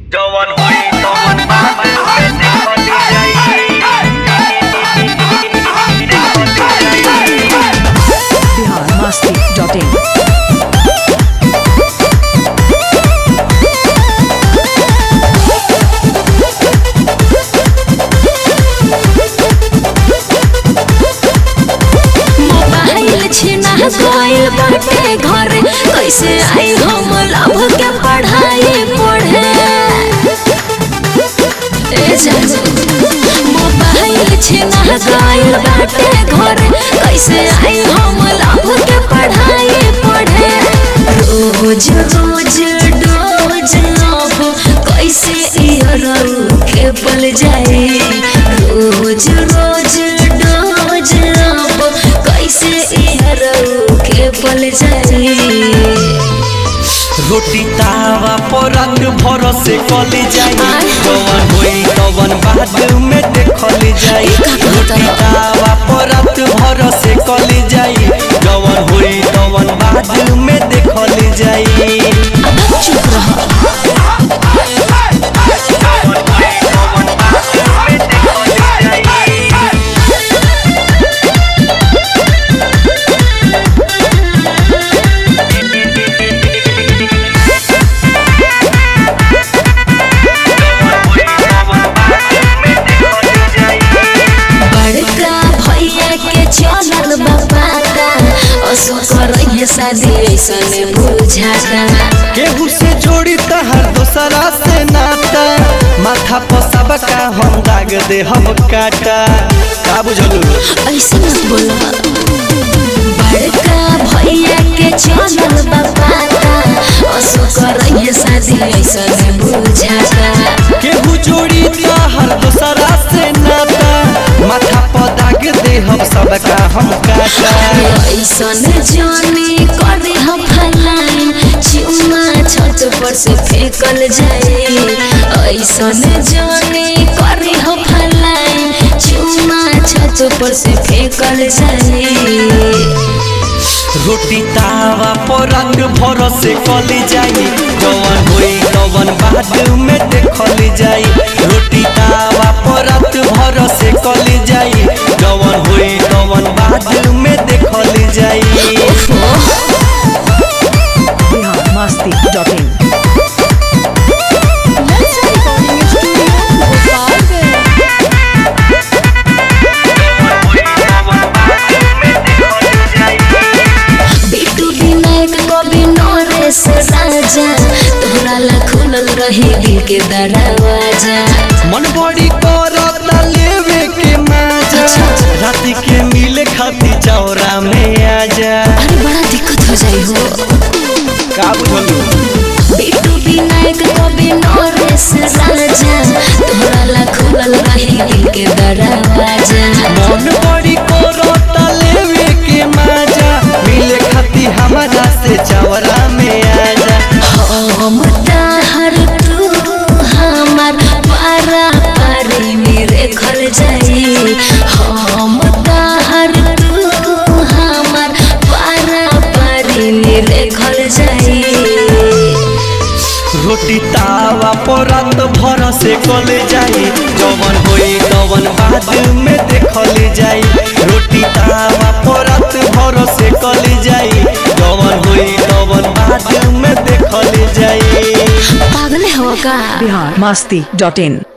जवन होई तवन बाबा पे देखल जाई देखल जाई Bihar Masti dot in mobile छिना गइल बाटे घर कैसे आई हम लभ के पढ़ाई पढ़े ए जानू मोबाइल छिना गइल बाटे घर कैसे आई हम लभ के पढ़ाई पढ़े रोज रोज डोज लभ कैसे इयर के पल जाए रोज रोज डोज लभ कैसे इयर के पल जाए रोटी तावा पर रंग भरोसे कली जाई आय। जवन होई तवन बाद में देखल जाई ई का कहता रोटी रहो? तावा पर रात भरोसे कली जाई जवन होई तवन बाद में देखल जाई अब चुप रहो जवन होई तवन बाबा पे देखल जाई बड़का भैया के चलल बापाता असु करैहे शादी ऐसन बुझाता केहू से जोड़ी तहर दोसरा से नाता माथा पर सबका हम दाग दे हम काटा का बुझलू ऐसे मत बोलो बड़का भैया के चलल बापाता असु करैहे शादी ऐसन बुझाता केहू जोड़ी तहर दोसरा से नाता माथा पर दाग दे हम सबका हम काटा ऐसन जाने करे हम फलाइन चुमा छत पर से फेंकल जाए ऐसन जाने करे हम फलाइन चुमा छत पर से फेंकल जाए रोटी तावा पर रंग भरोसे कली जाई जवन होई तवन बाद में देखल जाई रोटी तावा पर रात भरोसे कली जाई जवन होई तवन बाद में देखल जाई बिहार मस्ती डॉट इन बिटू विनायक कवि नरेश राजा तोहरा ला खुलल रही दिल के दरवाजा मन बड़ी करता लेवे के मजा राति के मिले खाती चौरा में आजा अरे बड़ा दिक्कत हो जाई हो का बुझलू बिटू विनायक कवि नरेश राजा तोहरा ला खुलल रही दिल के दरवाजा मन बड़ी करता लेवे के मजा मिले खाती हमारा से चौरा में आजा हम ताहर तू हमार पारा पारी मेरे घर जाई हम ताहर तू हमार पारा पारी मेरे घर जाई रोटी तावा पर रात भरोसे कले जाई जवन होई तवन बाद में देखल जाई रोटी तावा पर रात भरोसे कले जाई जवन होई तवन बाद में देखल जाई पागल हो का बिहार मस्ती डॉट इन